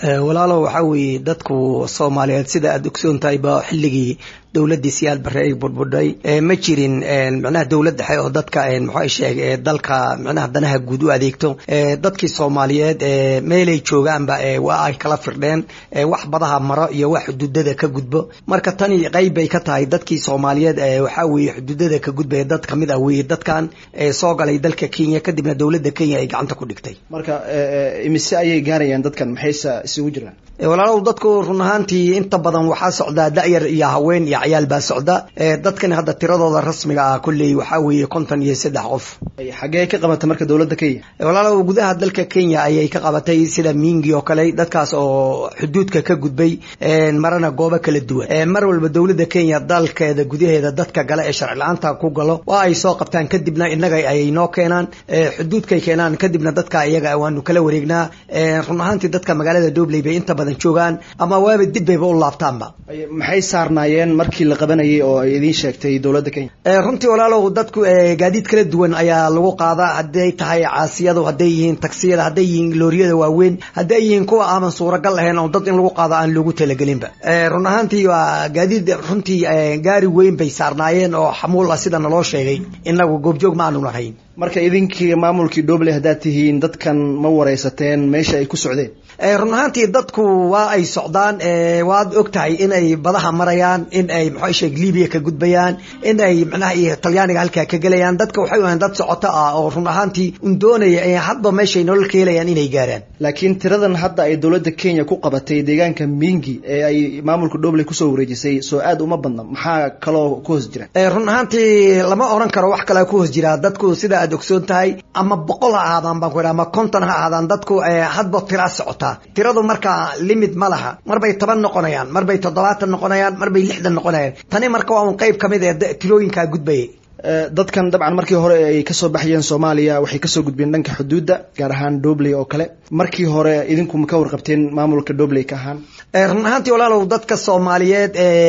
walaalo waxaa weeye dadku soomaaliyeed sida aada ogsoon tahay ba xilligii dowladii siyaad bare ay burbudhay ma jirin micnaha dowlad dhexe oo dadka muxuu sheeg dalka micnaha danaha guud u adeegto dadkii soomaaliyeed meelay joogaanba waa ay kala firdheen wax badaha maro iyo wax xuduudada ka gudbo marka tani qayb bay ka tahay dadkii soomaaliyeed waxaa weeye xuduudada ka gudbaya dad kamid ah weye dadkan soo galay dalka kenya kadibna dowladda kenya ay gacanta ku dhigtay marka imise ayay gaarayaan dadkan maxayse isugu jiraan walaalow dadku run ahaantii inta badan waxaa socdaa da'yar iyo haween iyo cayaal baa socda dadkan hadda tiradooda rasmiga ah kolley waxaa weeye konton iyo saddex qof xaggee ka qabatay marka dowladda kenya walaalow gudaha dalka kenya ayay ka qabatay sida mingi oo kale dadkaas oo xuduudka ka gudbay marana goobo kala duwan mar walba dowladda kenya dalkeeda gudaheeda dadka gale ee sharci la-aanta ku galo waa ay soo qabtaan kadibna innaga ayay noo keenaan xuduudkay keenaan kadibna dadka iyaga waanu kala wareegnaa run ahaantii dadka magaalada dobley bay inta badan joogaan ama waaba dib bayba u laabtaanba maxay saarnaayeen markii la qabanayay oo ay idiin sheegtay dowladda kenya runtii walaalow dadku gaadiid kala duwan ayaa lagu qaadaa hadday tahay caasiyadu hadday yihiin taksiyada hadday yihiin looriyada waaweyn hadday yihiin kuwa aaman suuragal ahayn oo dad in lagu qaado aan loogu talagelinba run ahaantii waa gaadiid runtii gaari weyn bay saarnaayeen oo xamuul ah sida naloo sheegay inagu goobjoog ma aanu nahayn marka idinkii maamulkii dobley haddaad tihiin dadkan ma waraysateen meesha ay ku socdeen run ahaantii dadku waa ay socdaan waad og tahay in ay badaha marayaan in ay maxaa sheeg libiya ka gudbayaan in ay macnaha iyo talyaaniga halkaa ka gelayaan dadka waxay u ahayn dad socoto ah oo run ahaantii un doonaya hadba meeshay nolol ka helayaan inay gaaraan laakiin tiradan hadda ay dowladda kenya ku qabatay deegaanka mingi ee ay maamulka dobley kusoo wareejisay soo aad uma badna maxaa kaloo ku hoos jira run ahaantii lama oran karo wax kalea ku hoos jiraa dadku sida aad ogsoon tahay ama boqol ha ahaadaan baan ku idhaha ama konton ha ahaadaan dadku hadba tiraa socota tiradu markaa limid ma laha marbay toban noqonayaan marbay toddobaatan noqonayaan marbay lixdan noqonayaan tani marka waa un qayb kamid ee tirooyinkaa gudbayay dadkan dabcan markii hore ay kasoo baxayeen soomaaliya waxay kasoo gudbeen dhanka xuduudda gaar ahaan dobley oo kale markii hore idinku ma ka warqabteen maamulka dobley ka ahaan run ahaantii walaalow dadka soomaaliyeed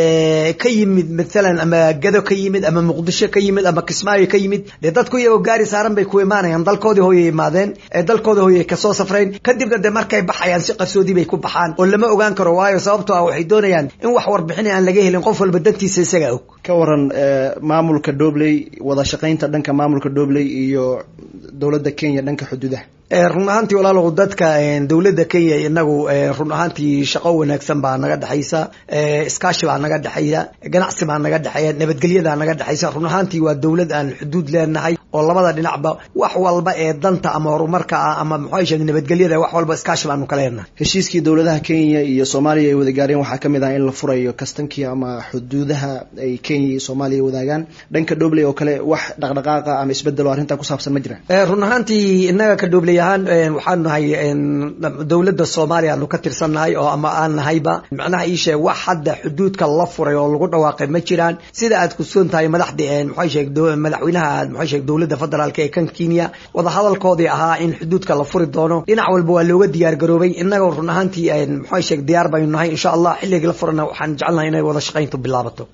ka yimid maalan ama gado ka yimid ama muqdisho ka yimid ama kismaayo ka yimid dee dadku iyagoo gaari saaran bay ku imaanayaan dalkoodii hooyay imaadeen dalkooda hooyay kasoo safrayn kadibna dee markay baxayaan si qarsoodii bay ku baxaan oo lama ogaan karo waayo sababtoo ah waxay doonayaan in wax warbixin aan laga helin qof walba dantiisa isaga og ka waran maamulka dobley wada shaqaynta dhanka maamulka dobley iyo dowladda kenya dhanka xuduudaha run ahaantii walaalow dadka dowladda kenya inagu run ahaantii shaqo wanaagsan baa naga dhexaysa iskaashi baa naga dhexeeya ganacsi baa naga dhexeeya nabadgelyadaa naga dhexaysa run ahaantii waa dowlad aan xuduud leenahay oo labada dhinacba wax walba ee danta ama horumarka ah ama muxuu sheeg nabadgelyada wax walba iskaashi baanu ka leenahay heshiiskii dowladaha kenya iyo soomaaliya ay wada gaareen waxaa kamid ah in la furayo kastankii ama xuduudaha ay kenya iyo soomaaliya wadaagaan dhanka dobley oo kale wax dhaqdhaqaaqa ama isbedelo arrintaa ku saabsan ma jiraan run ahaantii inaga ka dobley ahaan waxaan nahay dowladda soomaaliya aanu ka tirsannahay oo ama aan nahayba macnaha ii sheeg wax hadda xuduudka la furay oo lagu dhawaaqay ma jiraan sida aad kusoon tahay madaxda muxuu sheeg madaxweynaha muxuu sheeg dowladda federaalk ee kan kenya wadahadalkoodii ahaa in xuduudka la furi doono dhinac walba waa looga diyaar garoobay inagoo run ahaantii muxuu sheeg diyaar baynu nahay insha allah xilligii la furana waxaan jecelnahay inay wada shaqayntu bilaabato